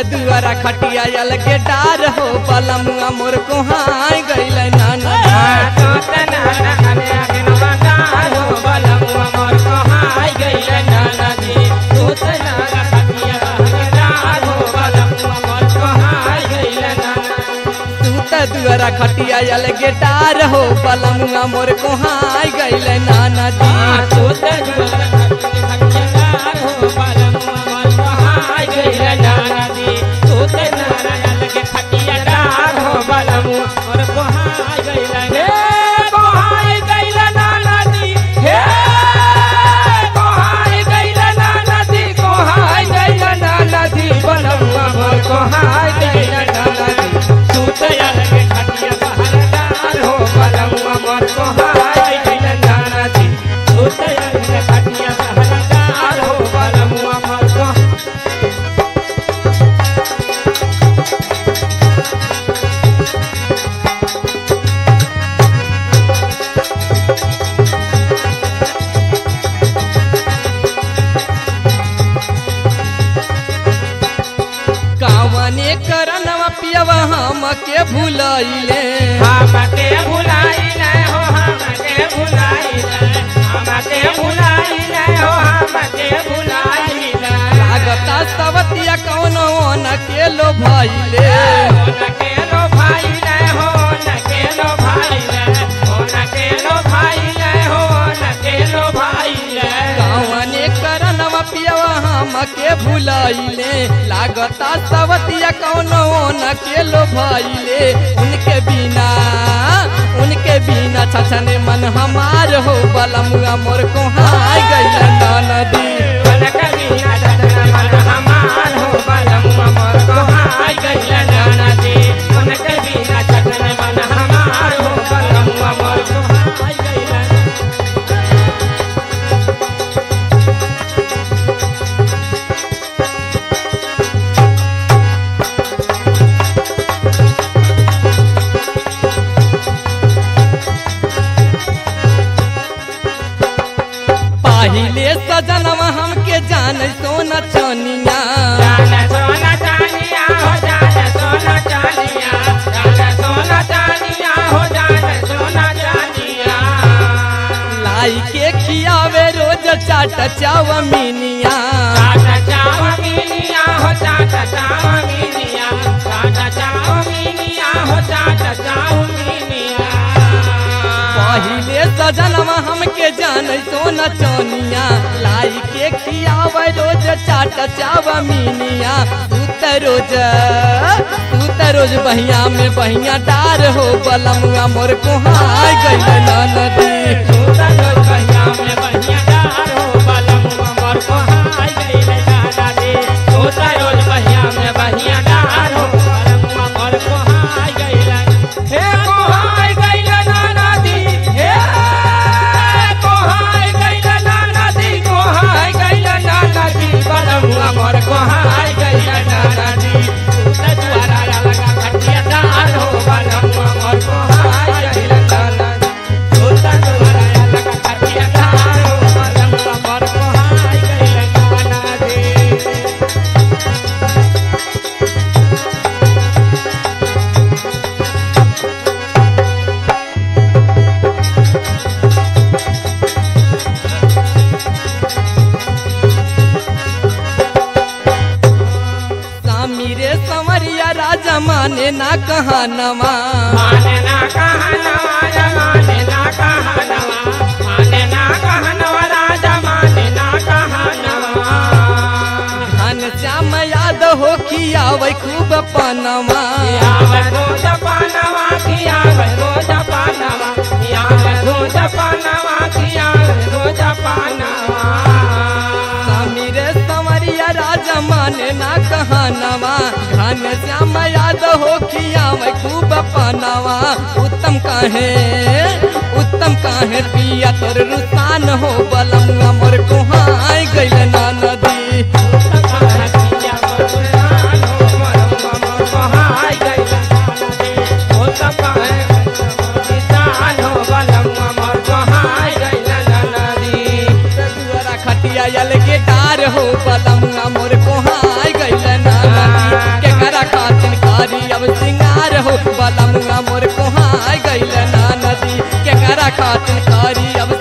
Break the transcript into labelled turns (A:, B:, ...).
A: दुआरा खटिया यल के डार हो बलमुआ मोर कोहाई गइल नाना
B: सूत नाना अने अगनवा डार हो बलमुआ मोर कोहाई गइल नाना दी सूत नाना खटिया के डार हो बलमुआ मोर कोहाई गइल नाना
A: तू त दुआरा खटिया यल के डार हो बलमुआ मोर कोहाई गइल नाना दी
B: सूत नाना खटिया डार हो बलमुआ मोर कोहाई गइल नाना दी सूत नाना के खटिया डार हो बलमुआ मोर कोहाई गइल हे कोहाई गइल नाना दी हे कोहाई गइल नाना दी कोहाई गइल नाना दी बलमुआ मोर कोहाई गइल नाना दी सूत के खटिया बाहर डार हो बलमुआ मोर कोहाई गइल नाना दी सूत के खटिया बाहर डार हो बलमुआ मोर कोहाई
A: कावने करनवा पियवा हम के भूलइले
B: हमके भुलाइले हो हमके भुलाइले हमके भुलाइले हो हमके भुलाइले
A: लागता सवतिया कौनो न के लो भइले
B: नके लो भाइले हो नके लो भाइले हो नके लो भाइले हो नके लो भाइले
A: कावने करनवा पियवा हम के भूलइले लागता सवतिया कौनो न के लो भइले उनके बिना उनके बिना छछने मन हमार हो बलमुआ मोर कोहाई गइल नदी
B: मनक बिना ददना मन हमार हो बलमुआ मोर को हाय गइल नाना जी मनक बिना ददना मन हमार हो बलमुआ मोर को हाय गइल
A: पहिले सजनवा हमके जान सोना चनिया
B: जान सोना चानिया हो जान सोना चानिया जान सोना चानिया हो जान सोना चानिया
A: लाई के खियावे रोज चाट चावमीनिया
B: चाचा चावमीनिया हो चाचा चावमीनिया चाचा चावमीनिया हो चाचा चावमीनिया
A: पहिले सजनवा हमके जान सोना चनिया लाई के खियावे रोज चाट चावमीनिया तू त रोज तू त रोज बहिया में बहिया डार हो बलमुआ मोर कोहाई गइल नदी
B: सूता रोज बहिया में बहिया डार हो बलमुआ मोर को हाय गइले दादा दे सूता रोज बहिया में बहिया डार हो बलमुआ मोर को हाय गइले हे को हाय गइले नाना दी हे को हाय गइले नाना दी को हाय गइले नाना दी बलमुआ मोर को हाय गइले नाना दी सूता द्वारा लगा खटिया डार हो बलमुआ मोर को हाय गइले नाना दी सूता द्वारा लगा खटिया डार हो बलमुआ मोर को हाय गइले नाना दी
A: स्वामी रे संवरिया राजा माने ना कहानवा
B: माने ना कहनवा या माने ना कहनवा माने ना कहनवा राजा माने ना कहनवा
A: धन श्याम याद हो खियावे खूब पनवा
B: खियावे रोज पानवा खियावे रोज पानवा खियावे रोज पानवा खियावे रोज पानवा
A: स्वामी रे संवरिया राजा माने ना कहानवा धन श्याम याद हो खियावे खूब पनवा उत्तम काहे उत्तम काहे पिया तोर रुसान हो बलमुआ मोर कोहाई गइल ना नदी दुआरा खटिया यल के डार हो बलमुआ मोर कोहाई गइल ना नदी हो बलमुआ मोर कोहाय गइल ना नदी केकरा खातिर करी अब